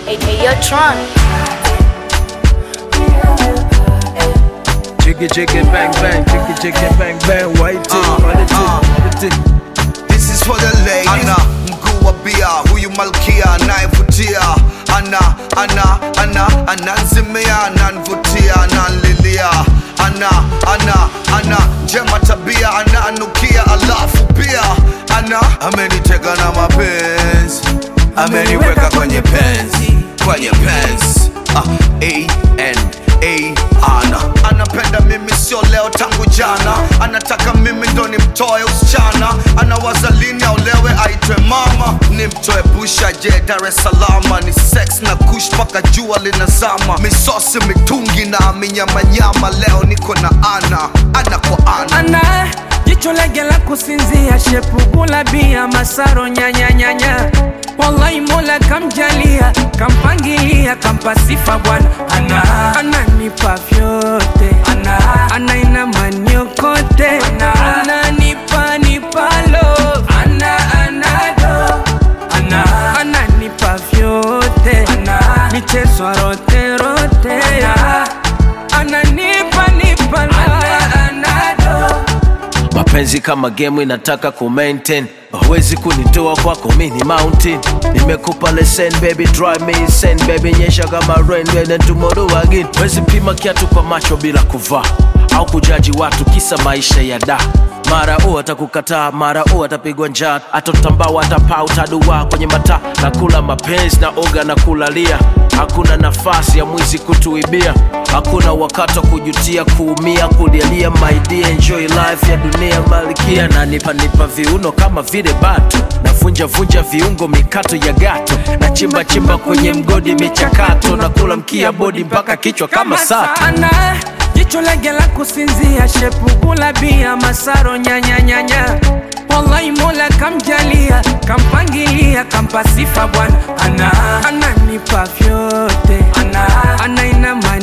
Hey, hey, yo, Tron. Jiggy jiggy bang bang, jiggy jiggy bang bang, white tip, Uh, white uh. tip, This is for the ladies. Ana mguu wa bia, huyu malkia anayevutia. Ana ana ana ananzimia, ananvutia, ananlilia. Ana ana ana njema tabia, ananukia, alafu pia ana amenitega na mapenzi, ameniweka kwenye penzi, kwenye penzi. Ah, A N A ana anapenda mimi sio leo tangu jana anataka mimi ndo nimtoe usichana anawaza lini aolewe aitwe mama nimtoe busha je dar es salama ni sex na kush mpaka jua linazama misosi mitungi na minyamanyama leo niko na ana ana kwa ana ana jicho lege la kusinzia shepugula bia masaro nyanyanyanya wallahi mola kamjalia kampangilia kampa sifa bwana ana ananipa vyote ana anaina maniokote ana ananipa nipalo ana anado ana ananipa vyote ana michezo rote rote ana ananipa nipalo ana anado mapenzi kama game inataka ku maintain huwezi kunitoa kwako mini mountain nimekupa lesson baby drive me insane baby nyesha kama rain and then tomorrow again huwezi pima kiatu kwa macho bila kuvaa au kujaji watu kisa maisha ya da mara u atakukataa mara u atapigwa njaa atotambao atapaa utadua kwenye mataa na kula mapenzi na oga na kulalia hakuna nafasi ya mwizi kutuibia hakuna wakati wa kujutia kuumia kulialia maidia enjoy life ya dunia malikia na nipa nipa viuno kama vile batu navunja vunja viungo mikato ya gato na chimba chimba kwenye mgodi michakato na kula mkia bodi mpaka kichwa kama sato sana jicho lege la kusinzia shepugula bia masaro nyanyanyanya wallahi mola kamjalia kampangilia kampa sifa bwana ana ananipa vyote ana anaina